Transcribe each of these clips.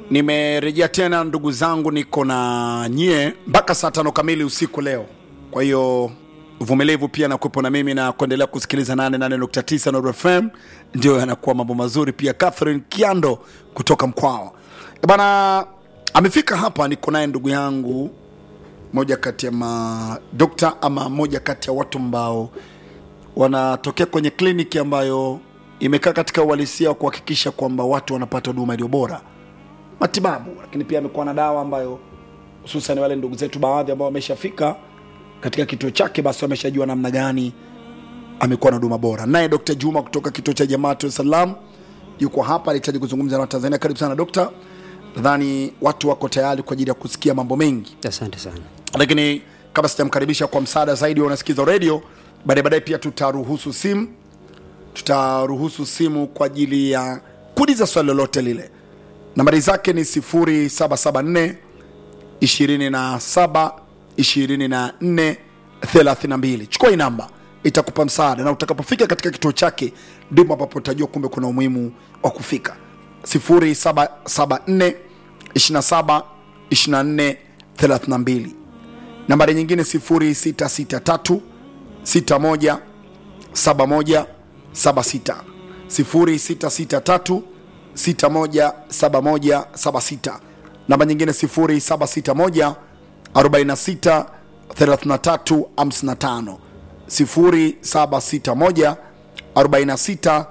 nimerejea tena ndugu zangu niko na nyie mpaka saa tano kamili usiku leo kwa hiyo uvumilivu pia nakuwepo na mimi na kuendelea kusikiliza 88.9 Nord FM ndio yanakuwa mambo mazuri pia Catherine Kiando kutoka Mkwawa Eh bana amefika hapa niko naye ndugu yangu moja kati ya madokta ama moja kati ya watu ambao wanatokea kwenye kliniki ambayo imekaa katika uhalisia wa kuhakikisha kwamba watu wanapata huduma iliyo bora matibabu lakini pia amekuwa na dawa ambayo hususan wale ndugu zetu baadhi ambao wameshafika katika kituo chake basi wameshajua namna gani amekuwa na huduma bora naye dr juma kutoka kituo cha jamaatu salam yuko hapa anahitaji kuzungumza na watanzania karibu sana dokta nadhani watu wako tayari kwa ajili ya kusikia mambo mengi asante sana lakini kabla sijamkaribisha kwa msaada zaidi wa unasikiza redio baadaye baadaye pia tutaruhusu simu tutaruhusu simu kwa ajili ya kuuliza swali lolote lile nambari zake ni 0774 27 24 32 chukua hii namba itakupa msaada na utakapofika katika kituo chake ndipo ambapo utajua kumbe kuna umuhimu wa kufika 0774 27 24 32 nambari nyingine 0663 61 71 76 0663 61 71 76 namba nyingine 0761 46 33 55 0761 46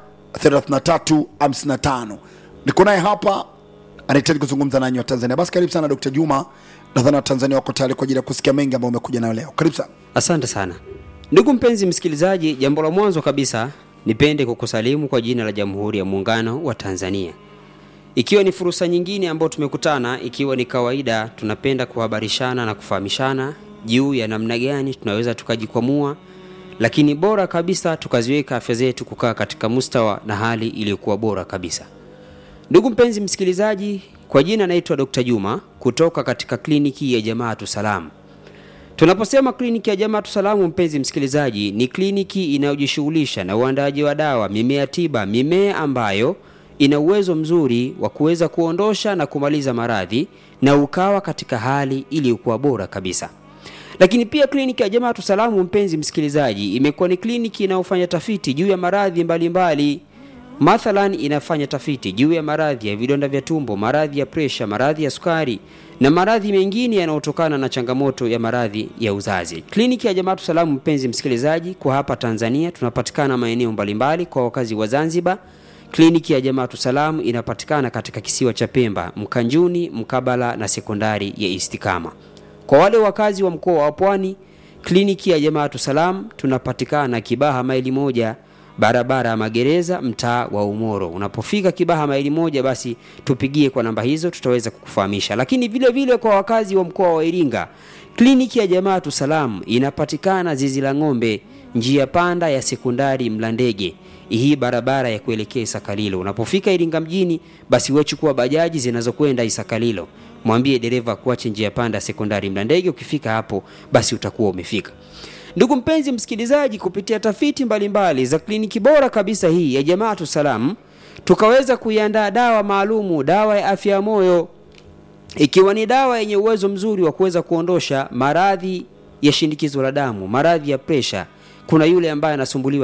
33 55 niko naye hapa anahitaji kuzungumza nanyi wa tanzania basi karibu sana dr juma nadhani watanzania wako tayari kwa ajili ya kusikia mengi ambayo umekuja nayo leo karibu sana asante sana ndugu mpenzi msikilizaji jambo la mwanzo kabisa nipende kukusalimu kwa jina la jamhuri ya muungano wa tanzania ikiwa ni fursa nyingine ambayo tumekutana ikiwa ni kawaida tunapenda kuhabarishana na kufahamishana juu ya namna gani tunaweza tukajikwamua lakini bora kabisa tukaziweka afya zetu kukaa katika mustawa na hali iliyokuwa bora kabisa ndugu mpenzi msikilizaji kwa jina naitwa dr juma kutoka katika kliniki ya jamaatu salamu tunaposema kliniki ya jamaatu salamu mpenzi msikilizaji ni kliniki inayojishughulisha na uandaaji wa dawa mimea tiba mimea ambayo ina uwezo mzuri wa kuweza kuondosha na kumaliza maradhi na ukawa katika hali iliyokuwa bora kabisa lakini pia kliniki ya jamaatu salamu mpenzi msikilizaji imekuwa ni kliniki inayofanya tafiti juu ya maradhi mbalimbali mathalan inafanya tafiti juu ya maradhi ya vidonda vya tumbo maradhi ya presha maradhi ya sukari na maradhi mengine yanayotokana na changamoto ya maradhi ya uzazi kliniki ya jamaatu salamu mpenzi msikilizaji kwa hapa tanzania tunapatikana maeneo mbalimbali kwa wakazi wa zanzibar kliniki ya jamaatu salamu inapatikana katika kisiwa cha pemba mkanjuni mkabala na sekondari ya istikama kwa wale wakazi wa mkoa wa pwani kliniki ya jamaatu salam tunapatikana kibaha maili moja barabara ya magereza mtaa wa umoro unapofika kibaha maili moja basi tupigie kwa namba hizo tutaweza kukufahamisha lakini vile vile kwa wakazi wa mkoa wa iringa kliniki ya jamaatu salam inapatikana zizi la ng'ombe njia panda ya sekondari mlandege hii barabara ya kuelekea isakalilo unapofika iringa mjini basi wechukua bajaji zinazokwenda isakalilo mwambie dereva kuache njia panda sekondari mlandege ukifika hapo basi utakuwa umefika ndugu mpenzi msikilizaji kupitia tafiti mbalimbali mbali za kliniki bora kabisa hii ya jamaatu salam tukaweza kuiandaa dawa maalumu dawa ya afya ya moyo ikiwa ni dawa yenye uwezo mzuri wa kuweza kuondosha maradhi ya shinikizo la damu maradhi ya presha kuna yule ambaye anasumbuliwa